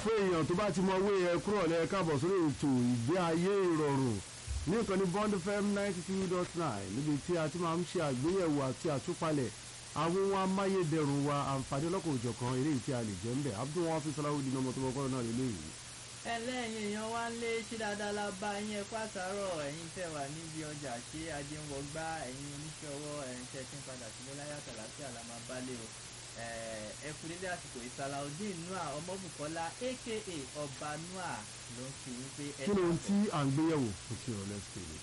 fún èèyàn tó bá ti mọ owó yẹn kúrò lẹ káàbọ̀ sórí ètò ìgbé ayé ìrọ̀rùn ní ìkànnì bond fm ninety two dot nine níbi tí a ti máa ń ṣe àgbéyẹ̀wò àti àtúpalẹ̀ àwọn ohun amáyédẹrùn wa àǹfààní ọlọ́kọ̀ òjọ̀kan eléyìí tí a lè jẹ́ ń bẹ̀ abdul wọn fi sọláwó di ọmọ tó bọ́ kọ́rọ̀ náà lélẹ́yìí. ẹlẹ́yin èèyàn wá ń lé ṣí dáadáa la bá yín ẹ̀kọ́ àtàárọ̀ ẹ̀yin tẹ̀ wà níbi ọjà ṣé ajé ń wọgbá ẹ̀yin oníṣẹ́ ọwọ́ ẹ̀yin tẹ̀ tí ń padà sílé láyàtọ̀ àlàáfíà la máa bá lé o ẹ kú dédé àsìkò ìsàlàudeen nua ọmọbùkọ́lá aka ọba nua ló ń fi wípé ẹ kí ló ń tí à ń gbéyẹ̀wò fún ti ìrọ̀lẹ́ sílẹ̀.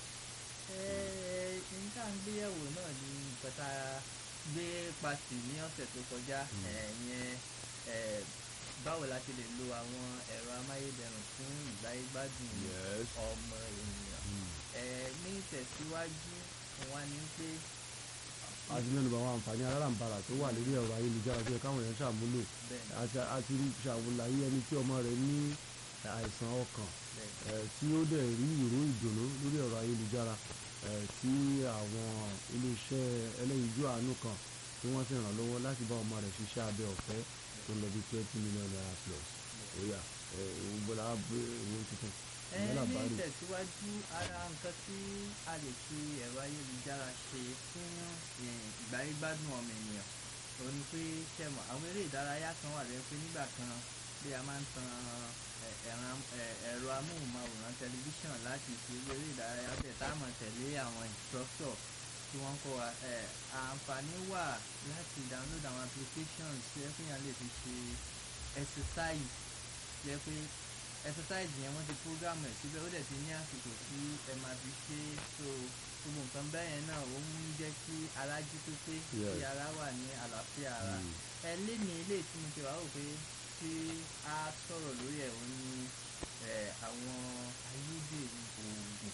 nǹkan àgbéyẹ̀wò náà ni nǹkan tá a gbé pàṣẹ ní ọ̀sẹ̀ tó kọjá ẹ̀yẹn báwo la ṣe lè lo àwọn ẹ̀rọ amáyédẹrùn fún ìgbáyégbádùn Yes. ọmọ ènìyàn ní ìtẹ̀síwájú wọn ni pé àti mẹ́nu bá àwọn àǹfààní alárànbarà tó wà lórí ẹ̀rọ ayélujára tó yẹ káwọn èèyàn ṣàmúlò bẹ́ẹ̀ ni àti àti ṣàwòláyé ẹni tí ọmọ rẹ̀ ní àìsàn ọkàn bẹ́ẹ̀ ni eh, tí ó dẹ̀ rí ìró ìdùnnú lórí ẹ̀rọ ayélujára eh, tí àwọn iléeṣẹ́ ẹlẹ́yinjú àánú kan tí wọ́n sì ràn lọ́wọ́ láti bá ọmọ rẹ̀ ṣiṣẹ́ abẹ ọ̀fẹ́ tó ń lọ bí twenty million naira plus oya gbọ́dọ̀ àbúrò owó tuntun ẹ ìyẹn ní làbárí ìtẹ̀síwájú ara nǹkan tí a lè fi ẹ̀rọ ayélujára ṣe fún eh, ìgbáyégbádùn ọmọ ènìyàn òun ni pé ṣẹ̀mọ̀ àwọn eré ìdárayá kan wà lẹ́yìn pé nígbà kan bí a máa ń tan eh, ẹ̀ràn- eh, ẹ̀rọ amóhùnmáwòrán tẹlifíṣàn láti ṣe irú eré ìdárayá bẹ́ẹ̀ tá a mọ̀ tẹ̀lé àwọn instructor tí wọ́n kọ́ wa eh, àǹfààní wà láti download àwọn applications tí ẹ fi hàn lè fi ṣe exercise jẹ́ pé exercise yẹn wọ́n ti program ẹ̀ síbẹ̀ ó dẹ̀ ti ní àsìkò tí ẹ máa fi ṣe é so gbogbo nǹkan bẹ́ẹ̀ yẹn náà ó ń jẹ́ kí ara jí pépé kí Yes. ara wà ní àlàáfíà ara Mm. ẹ lé ní ilé tí mo ti wá rò pé tí a sọ̀rọ̀ lórí ẹ̀ ó ní ẹ, àwọn ayédèrú oògùn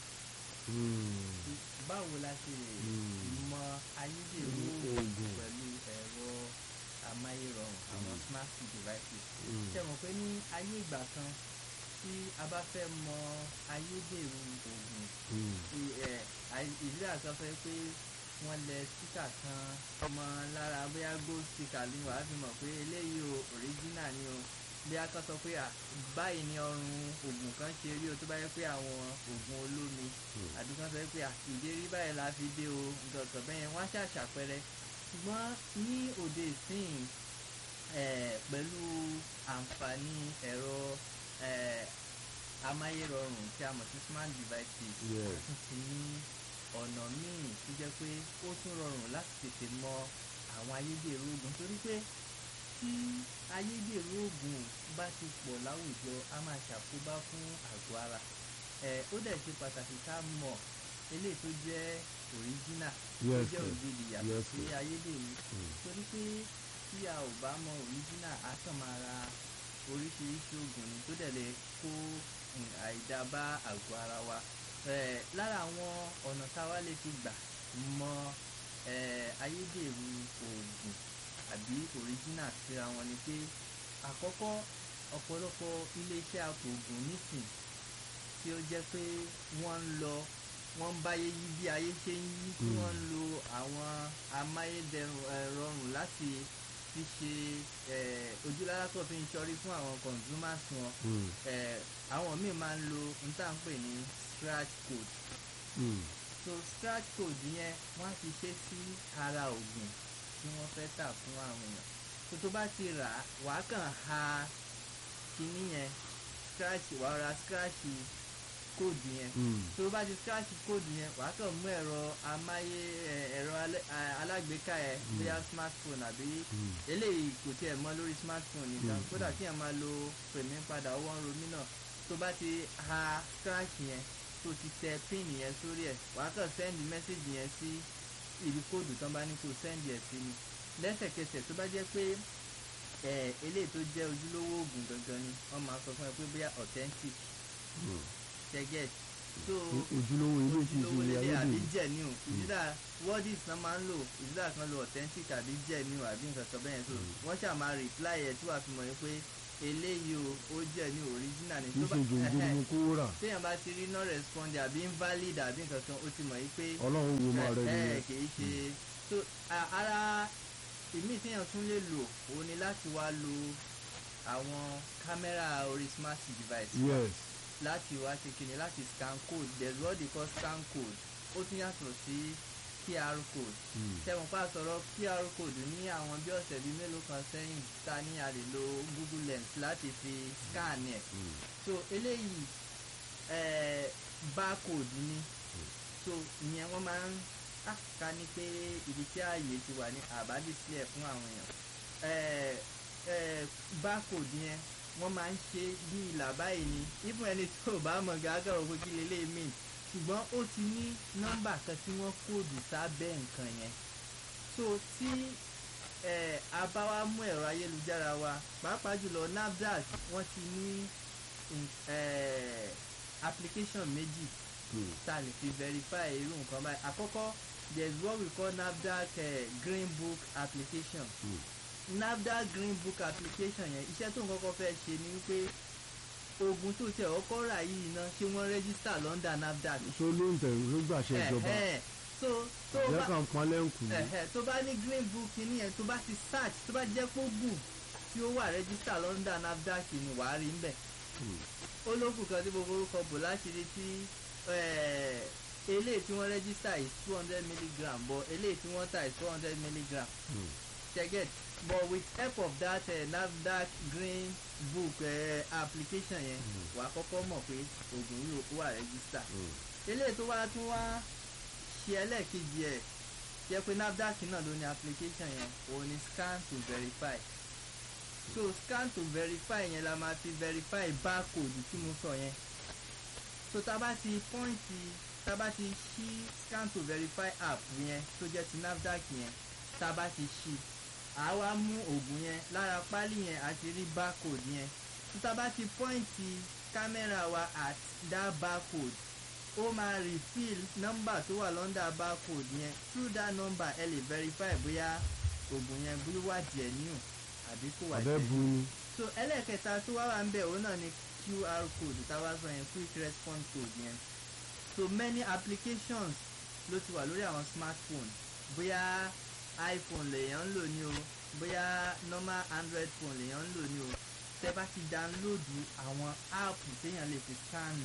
Mm. báwo la ṣe lè Mm. mọ ayédèrú Oògùn. oògùn pẹ̀lú ẹ̀rọ amáyérọrùn àwọn Mm. smart devices Mm. ṣe mọ̀ pé ní ayé ìgbà kan tí a bá fẹ́ mọ ayédèrú oògùn Mm. i- ẹ, àì- ìdílé àti sọ pé wọ́n lẹ síkà kan ọmọ lára bóyá gold sticker ni wàá fi mọ̀ pé eléyìí o original ni o bí a kan sọ pé à, báyìí ni ọrùn oògùn kan ṣe rí o tó bá yẹ pé àwọn oògùn olómi Mm. àbí kan sọ pé à, ìdérí báyìí la fi dé o nǹkan kan bẹ́yẹn wọ́n á ṣàṣàpẹrẹ ṣùgbọ́n ní òde ìsìn eh, pẹ̀lú àǹfààní ẹ̀rọ eh, amáyérọrùn tí a mọ̀ sí smart devices Yes. ó tún ti ní ọ̀nà míì tó jẹ́ pé ó tún rọrùn láti tètè mọ àwọn ayédèrú oògùn torí pé tí ayédèrú oògùn bá ti pọ̀ láwùjọ á máa ṣàkóbá fún àgọ́ ara ẹ̀ ó dẹ̀ ṣe pàtàkì ká mọ̀ eléyìí tó jẹ́ original tó Yes, jẹ́ sir. ògidì yàtọ̀ Yes, sí sir. ayédèrú Mm. torí pé tí a ò bá mọ original á kàn máa ra oríṣiríṣi oògùn ni tó dẹ̀ lè kó mm, àìdá bá àgọ́ ara wa Eh, lára àwọn ọ̀nà tá a wá lè fi gbà mọ eh, ayédèrú oògùn àbí original síra wọn ni pé àkọ́kọ́ ọ̀pọ̀lọpọ̀ iléeṣẹ́ apòògùn nísìn tí ó jẹ́ pé wọ́n ń lọ wọ́n ń báyé yí bí ayé ṣe ń yí tí Mm. wọ́n ń lo àwọn amáyédẹrùn eh, rọrùn láti fi ṣe eh, ojúlára tó fi ń ṣọrí fún àwọn consumers wọn Mm. eh, àwọn míì máa ń lo n tá à ń pè ní scratch code Mm. so scratch code yẹn wọ́n á ti ṣe sí ara oògùn tí wọ́n fẹ́ tà fún àwọn èèyàn tó tó bá ti rà á wàá kàn ha kinní yẹn scratch wàá ra scratch code yẹn Mm. tó bá ti scratch code yẹn wàá kàn mú ẹ̀rọ amáyé ẹ̀, ẹ̀rọ alẹ́- a- alágbèéká ẹ̀ bóyá smartphone àbí Mm. eléyìí kò tiẹ̀ mọ́ lórí smartphone nìkan Mm. kódà kí ẹ̀ máa lo pèmí padà owó ń romí náà tó bá ti ha scratch yẹn tó ti tẹ pin yẹn sórí ẹ̀ wàá kàn send message yẹn sí ibi kóòdù tán bá ní kó send ẹ̀ sí ni lẹ́sẹ̀kẹsẹ̀ tó bá jẹ́ pé ẹ̀ eléyìí tó jẹ́ ojúlówó oògùn gangan ni wọ́n máa sọ fún ẹ pé bóyá authentic Mm. ṣẹ́gẹ̀t so O- ojúlówó ilé tí ojúlówó ìṣe lélẹ̀ àbí ayédèrú genuine ìdílà wordis náà máa ń lò ìdílà kan lo authentic àbí genuine àbí nǹkan kan bẹ́ẹ̀ so wọ́n ṣáà máa reply ẹ̀ tí wàá fi mọ̀ pé eléyìí o ó genuine original ni kì í ṣe jòjòrò mo kó rà téèyàn bá ti rí no respond àbí invalid àbí nǹkan kan ó ti mọ̀ yí pé ọlọ́run wo máa rẹ ẹ ẹ nìyẹn kì í ṣe so a- ara ìmí téèyàn tún lè lò òun ni láti wá lo àwọn kámẹ́rà orí smart device yes láti wá ṣe kíni láti scan code there is what they call scan code ó tún yàtọ̀ sí qr code mm. tẹ̀wọ̀n pa sọ̀rọ̀ qr code ní àwọn bí ọ̀sẹ̀ bíi mélòó kan sẹ́yìn ta ní a lè lo google lens láti fi scan ẹ̀ Mm. so eléyìí eh, barcode ni so ìyẹn wọ́n máa ń ah, ká ní pé ibi tí ààyè ti wà ní àbá display ẹ̀ fún àwọn èèyàn eh, eh, barcode yẹn wọ́n máa ń ṣe bí ìlà báyìí ni even ẹni tí ò bá mọ̀ gàgà òkú kí lélẹ́yìí mean ṣùgbọ́n ó ti ní nọ́mbà kan tí wọ́n kóòdù sábẹ́ nǹkan yẹn so tí eh, a bá wá mú ẹ̀rọ ayélujára wa pàápàá jùlọ nafdac wọ́n ti ní in- eh, application méjì Mm. tá a lè fi verify irú nǹkan báyìí àkọ́kọ́ there is what we call nafdac eh, green book application Mm. nafdac green book application yẹn iṣẹ́ tó ń kọ́kọ́ fẹ́ ṣe ni wípé oògùn tó tẹ̀ ọkọ́ rà yìí ná ṣé wọ́n register lọ́ndà nafdac so ló ń tẹ̀wé ló gbàṣẹ ìjọba Ẹ̀hẹ́. so tó ìjẹ́ bá kan pọn lẹ́ǹkù ẹ̀hẹ́, tó bá ní green book yìí yẹn tó bá ti search tó bá jẹ́ pé oògùn tí ó wà register lọ́ndà nafdac ni wàá rí ń bẹ̀ ó lókùn kan tí gbogbo orúkọ bò láṣìírí tí eh, eléyìí tí wọ́n register is two hundred milligram but eléyìí tí wọ́n tà is four hundred milligram cheget but with help of that uh, nafdac green book uh, application yẹn Mm. wà á kọ́kọ́ mọ̀ pé oògùn yìí ó wà register eléyìí tó wá tún wá ṣe ẹlẹ́ẹ̀kejì ẹ̀ jẹ́ pé nafdac náà ló ní application yẹn òun ni scan to verify so scan to verify yẹn la máa fi verify barcode tí mo sọ yẹn so tá a bá ti pọ́ǹtì tá a bá ti ṣí scan to verify app yẹn tó jẹ́ ti nafdac yẹn tá a bá ti ṣí a wá mú oògùn yẹn lára pálí yẹn a ti rí barcode yẹn tó tá a bá ti pọ́ǹtì kámẹ́rà wa at that barcode ó máa refill nọ́mbà tó wà lọ́ndà barcode yẹn through that number ẹ lè verify bóyá oògùn yẹn bóyá wà genuine àbí kò wà abẹ́ bu ni so ẹlẹ́ẹ̀kẹta tó wá wà ń bẹ̀ òun náà ni qr code táwa sọ yẹn quick response code yẹn so many applications ló ti wà lórí àwọn smartphone bóyá iphone lèèyàn ń lò ní o bóyá normal android phone lèèyàn ń lò ní o tẹ bá ti download àwọn app téèyàn lè fi scan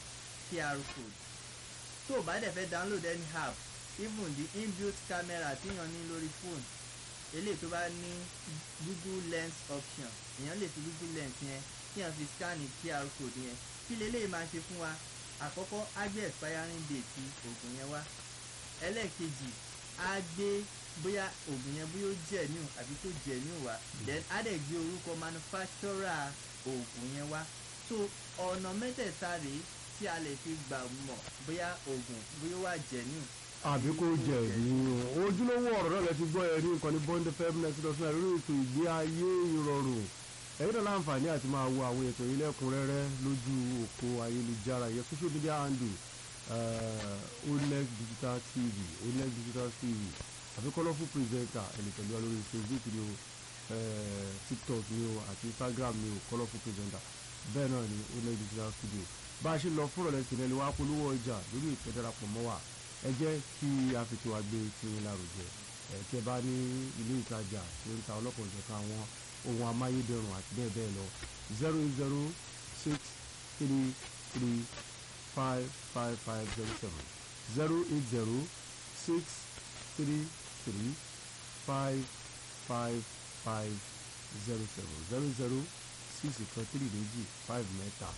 qr code tó o bá dẹ̀ fẹ́ download any app even the inbuilt camera téèyàn ní lórí phone eléyìí tó bá ní google lens option èèyàn lè fi google lens yẹn kí èèyàn fi scan qr code yẹn kí leléyìí máa ṣe fún wa àkọ́kọ́ á gbé expiring date ti oògùn yẹn wá ẹlẹ́ẹ̀kejì á gbé bóyá oògùn yẹn bóyá ó genuine àbí tó genuine wá then á dẹ̀ gbé orúkọ manufacturer oògùn yẹn wá so ọ̀nà mẹ́tẹ̀ẹ̀ta rèé tí a lè fi gbà mọ̀ bóyá oògùn bóyá ó wà genuine àbí kò jẹ ní ojúlówó ọ̀rọ̀ náà lẹ ti gbọ́ ẹ ní nǹkan ní bond fm next dot nine lórí ètò ìgbé ayé ìrọ̀rùn ẹ̀yin náà láǹfààní àti máa wo àwọn ètò yìí lẹ́kùnrẹ́rẹ́ lójú òpó ayélujára yẹ social media handle uh, onex digital tv onex digital tv àfi colourful presenter ẹni pẹ̀lú wa lórí facebook ni o eh, tiktok ni o àti instagram ni o colourful presenter bẹ́ẹ̀ náà ni onex digital studio bá a ṣe lọ fúnra lẹ́sìn ẹni wàá polówó ọjà lórí ìtẹ́darapọ̀ mọ́ wa ẹ jẹ́ kí a fi tiwa gbé tiyín lárugẹ ẹ tí ẹ bá ní ilé ìtajà tí ó ń ta ọlọ́pàá ìjọba àwọn ohun amáyédẹrùn àti bẹ́ẹ̀ bẹ́ẹ̀ lọ zero eight zero six three three five five five zero seven zero eight zero six three three five five five zero seven zero zero six kan three méjì five mẹ́ta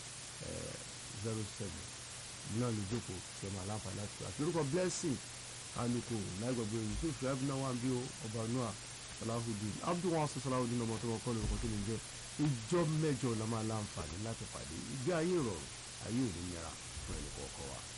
zero seven náà ló jókòó ṣe máa láǹfààní láti àti orúkọ blessing aluko láìgbàgbé yusuf shuaib náà wà bí ọba noah salahudeen abdul wasu salahudeen ọmọ tó wọn kọ́ lórúkọ tó lè jẹ́ ìjọ mẹ́jọ la máa láǹfààní láti pàdé ìgbé ayé ìrọ̀rùn ayé òní nira fún ẹnì kọ̀ọ̀kan wa.